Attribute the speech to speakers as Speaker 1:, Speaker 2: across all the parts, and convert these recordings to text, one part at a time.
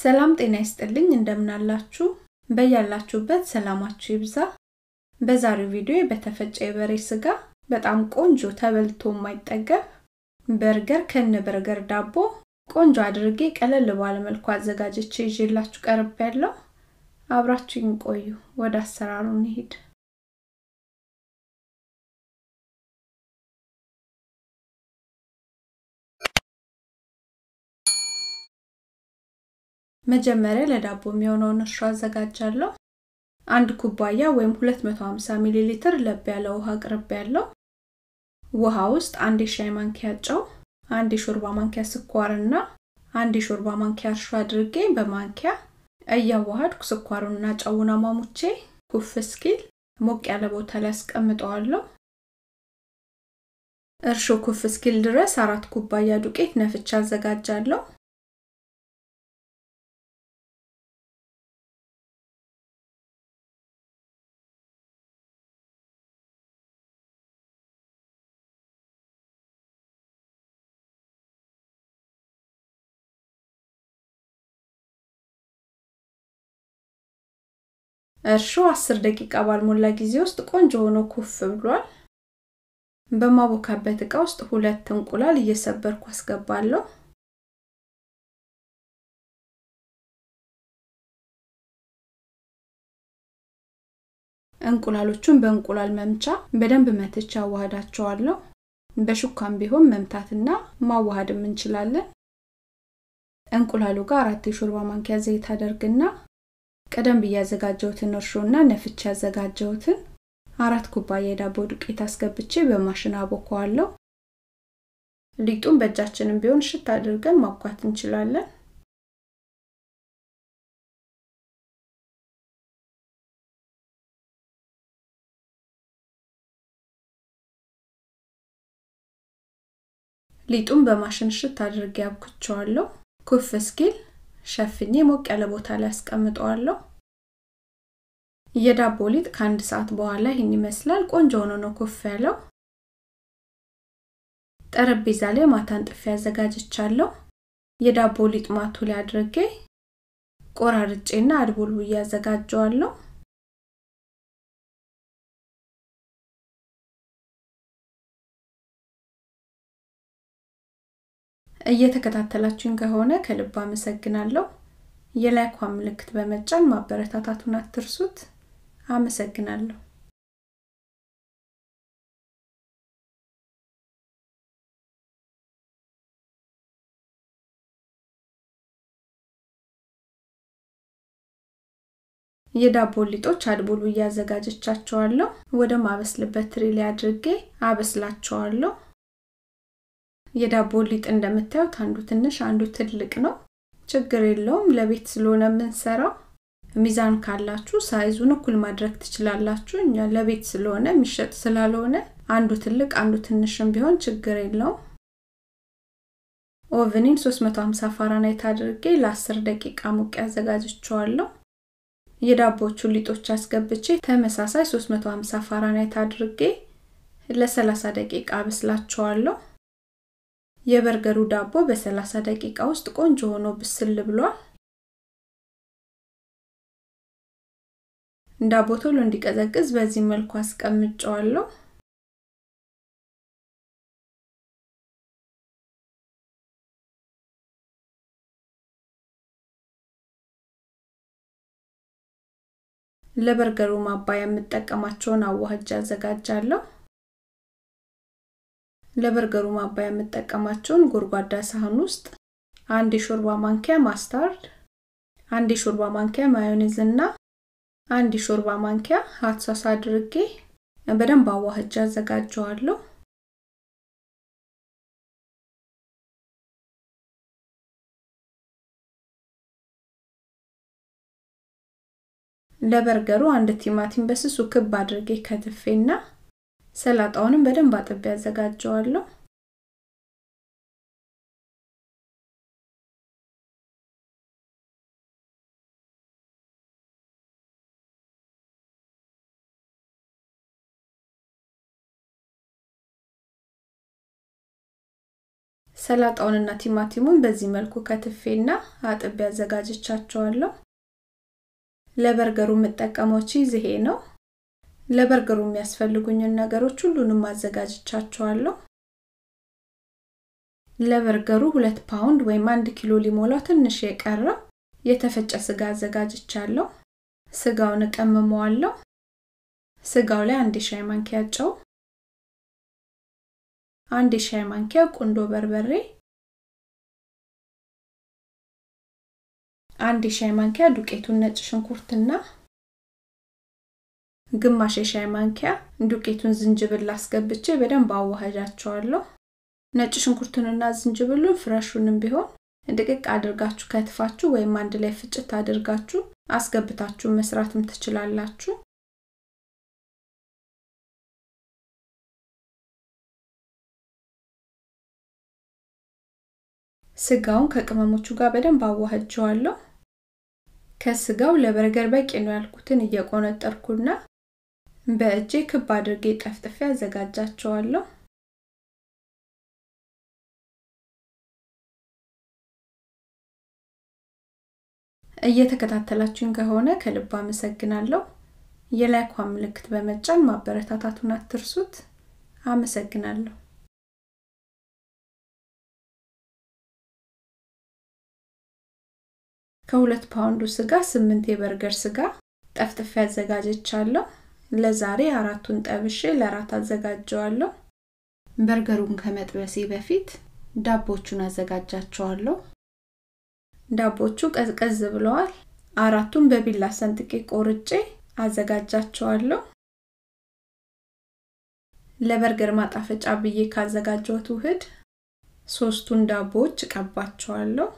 Speaker 1: ሰላም ጤና ይስጥልኝ እንደምናላችሁ በያላችሁበት ሰላማችሁ ይብዛ በዛሬው ቪዲዮ በተፈጨ የበሬ ስጋ በጣም ቆንጆ ተበልቶ የማይጠገብ በርገር ከነ በርገር ዳቦ ቆንጆ አድርጌ ቀለል ባለ መልኩ አዘጋጅቼ ይዤላችሁ ቀርብ ያለው አብራችሁኝ ቆዩ ወደ አሰራሩ እንሂድ መጀመሪያ ለዳቦ የሚሆነውን እርሾ አዘጋጃለሁ አንድ ኩባያ ወይም 250 ሚሊ ሊትር ለብ ያለ ውሃ ቅርብ ያለው ውሃ ውስጥ አንድ የሻይ ማንኪያ ጨው አንድ የሾርባ ማንኪያ ስኳርና አንድ የሾርባ ማንኪያ እርሾ አድርጌ በማንኪያ እያዋሃድኩ ስኳሩንና ጨውን አሟሙቼ ኩፍ እስኪል ሞቅ ያለ ቦታ ላይ አስቀምጠዋለሁ እርሾ ኩፍ እስኪል ድረስ አራት ኩባያ ዱቄት ነፍቻ አዘጋጃለሁ እርሾ 10 ደቂቃ ባልሞላ ጊዜ ውስጥ ቆንጆ ሆኖ ኩፍ ብሏል በማቦካበት እቃ ውስጥ ሁለት እንቁላል እየሰበርኩ አስገባለሁ እንቁላሎቹን በእንቁላል መምቻ በደንብ መትቻ አዋህዳቸዋለሁ በሹካም ቢሆን መምታትና ማዋሃድም እንችላለን እንቁላሉ ጋር አራት የሾርባ ማንኪያ ዘይት አደርግና ቀደም ብዬ ያዘጋጀሁትን እርሾና ነፍቼ ያዘጋጀሁትን አራት ኩባያ የዳቦ ዱቄት አስገብቼ በማሽን አቦከዋለሁ ሊጡን በእጃችንም ቢሆን ሽት አድርገን ማብኳት እንችላለን ሊጡን በማሽን ሽት አድርጌ አብኩቸዋለሁ ኩፍ እስኪል ሸፍኜ ሞቅ ያለ ቦታ ላይ አስቀምጠዋለሁ የዳቦ ሊጥ ከአንድ ሰዓት በኋላ ይህን ይመስላል ቆንጆ ሆኖ ነው ኩፍ ያለው ጠረጴዛ ላይ ማታን ጥፊ አዘጋጅቻለሁ የዳቦ ሊጥ ማቱ ላይ አድርጌ ቆራርጬና አድቦል ብዬ አዘጋጀዋለሁ እየተከታተላችሁኝ ከሆነ ከልብ አመሰግናለሁ የላይኳ ምልክት በመጫን ማበረታታቱን አትርሱት አመሰግናለሁ የዳቦ ሊጦች አድቦሉ እያዘጋጀቻቸዋለሁ ወደ ማበስልበት ትሪ ላይ አድርጌ አበስላቸዋለሁ የዳቦ ሊጥ እንደምታዩት አንዱ ትንሽ አንዱ ትልቅ ነው ችግር የለውም ለቤት ስለሆነ የምንሰራው ሚዛን ካላችሁ ሳይዙን እኩል ማድረግ ትችላላችሁ እኛ ለቤት ስለሆነ የሚሸጥ ስላልሆነ አንዱ ትልቅ አንዱ ትንሽም ቢሆን ችግር የለውም ኦቨኒን 350 ፋራናይት አድርጌ ለ10 ደቂቃ ሙቅ ያዘጋጅቸዋለሁ የዳቦቹ ሊጦች አስገብቼ ተመሳሳይ 350 ፋራናይት አድርጌ ለ30 ደቂቃ አበስላቸዋለሁ የበርገሩ ዳቦ በ30 ደቂቃ ውስጥ ቆንጆ ሆኖ ብስል ብሏል ዳቦ ቶሎ እንዲቀዘቅዝ በዚህ መልኩ አስቀምጨዋለሁ ለበርገሩ ማባያ የምጠቀማቸውን አዋህጅ አዘጋጃለሁ ለበርገሩ ማባያ የምጠቀማቸውን ጎድጓዳ ሳህን ውስጥ አንድ የሾርባ ማንኪያ ማስታርድ አንድ የሾርባ ማንኪያ ማዮኔዝ እና አንድ የሾርባ ማንኪያ ሀት ሶስ አድርጌ በደንብ አዋህጃ አዘጋጀዋለሁ ለበርገሩ አንድ ቲማቲም በስሱ ክብ አድርጌ ከትፌና ሰላጣውንም በደንብ አጥቤ ያዘጋጀዋለሁ ሰላጣውንና ቲማቲሙን በዚህ መልኩ ከትፌና አጥቤ አዘጋጅቻቸዋለሁ። ለበርገሩ የምጠቀመው ቺዝ ይሄ ነው። ለበርገሩ የሚያስፈልጉኝን ነገሮች ሁሉንም አዘጋጅቻቸዋለሁ። ለበርገሩ ሁለት ፓውንድ ወይም አንድ ኪሎ ሊሞላው ትንሽ የቀረ የተፈጨ ስጋ አዘጋጅቻለሁ። ስጋውን እቀምመዋለሁ። ስጋው ላይ አንድ ሻይ ማንኪያ ጨው፣ አንድ ሻይ ማንኪያ ቁንዶ በርበሬ፣ አንድ ሻይ ማንኪያ ዱቄቱን ነጭ ሽንኩርትና ግማሽ የሻይ ማንኪያ ዱቄቱን ዝንጅብል አስገብቼ በደንብ አዋህጃቸዋለሁ። ነጭ ሽንኩርቱንና ዝንጅብሉን ፍረሹንም ቢሆን ድቅቅ አድርጋችሁ ከትፋችሁ ወይም አንድ ላይ ፍጭት አድርጋችሁ አስገብታችሁ መስራትም ትችላላችሁ። ስጋውን ከቅመሞቹ ጋር በደንብ አዋህጀዋለሁ። ከስጋው ለበርገር በቂ ነው ያልኩትን እየቆነጠርኩና በእጄ ክብ አድርጌ ጠፍጥፌ አዘጋጃቸዋለሁ። እየተከታተላችሁኝ ከሆነ ከልብ አመሰግናለሁ። የላይኳን ምልክት በመጫን ማበረታታቱን አትርሱት። አመሰግናለሁ። ከሁለት ፓውንዱ ስጋ ስምንት የበርገር ስጋ ጠፍጥፌ አዘጋጀቻለሁ። ለዛሬ አራቱን ጠብሼ ለራት አዘጋጀዋለሁ። በርገሩን ከመጥበሴ በፊት ዳቦቹን አዘጋጃቸዋለሁ። ዳቦቹ ቀዝቀዝ ብለዋል። አራቱን በቢላ ሰንጥቄ ቆርጬ አዘጋጃቸዋለሁ። ለበርገር ማጣፈጫ ብዬ ካዘጋጀሁት ውህድ ሶስቱን ዳቦዎች እቀባቸዋለሁ።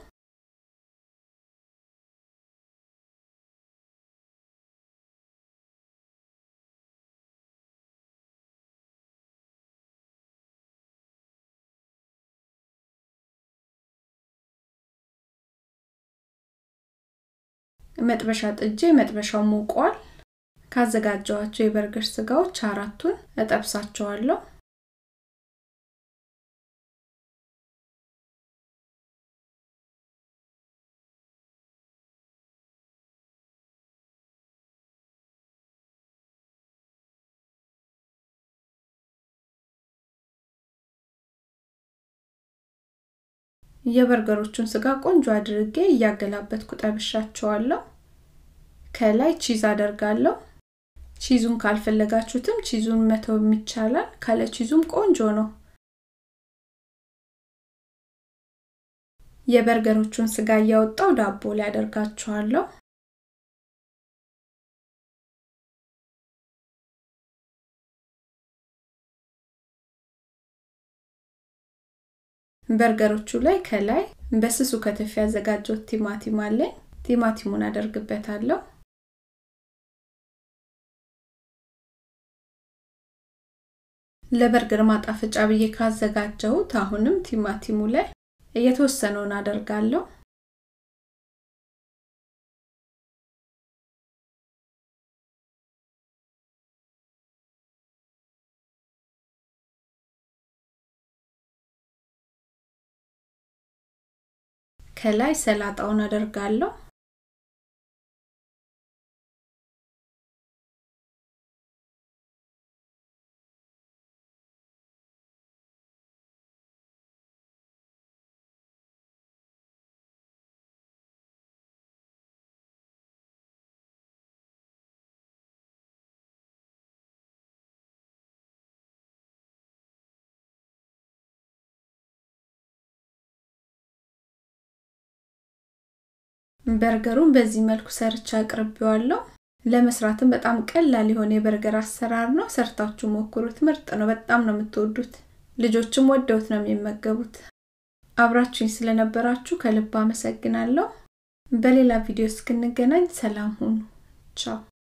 Speaker 1: መጥበሻ ጥጄ መጥበሻው ሞቋል። ካዘጋጀዋቸው የበርገር ስጋዎች አራቱን እጠብሳቸዋለሁ። የበርገሮቹን ስጋ ቆንጆ አድርጌ እያገላበጥኩ ጠብሻቸዋለሁ። ከላይ ቺዝ አደርጋለሁ። ቺዙን ካልፈለጋችሁትም ቺዙን መተው ይቻላል። ካለ ቺዙም ቆንጆ ነው። የበርገሮቹን ስጋ እያወጣው ዳቦ ላይ አደርጋቸዋለሁ። በርገሮቹ ላይ ከላይ በስሱ ከተፍ ያዘጋጀሁት ቲማቲም አለኝ። ቲማቲሙን አደርግበታለሁ። ለበርገር ማጣፈጫ ብዬ ካዘጋጀሁት አሁንም ቲማቲሙ ላይ እየተወሰነውን አደርጋለሁ። ከላይ ሰላጣውን አደርጋለሁ። በርገሩን በዚህ መልኩ ሰርቻ አቅርቤዋለሁ። ለመስራትም በጣም ቀላል የሆነ የበርገር አሰራር ነው። ሰርታችሁ ሞክሩት። ምርጥ ነው። በጣም ነው የምትወዱት። ልጆችም ወደውት ነው የሚመገቡት። አብራችሁኝ ስለነበራችሁ ከልብ አመሰግናለሁ። በሌላ ቪዲዮ እስክንገናኝ ሰላም ሁኑ። ቻው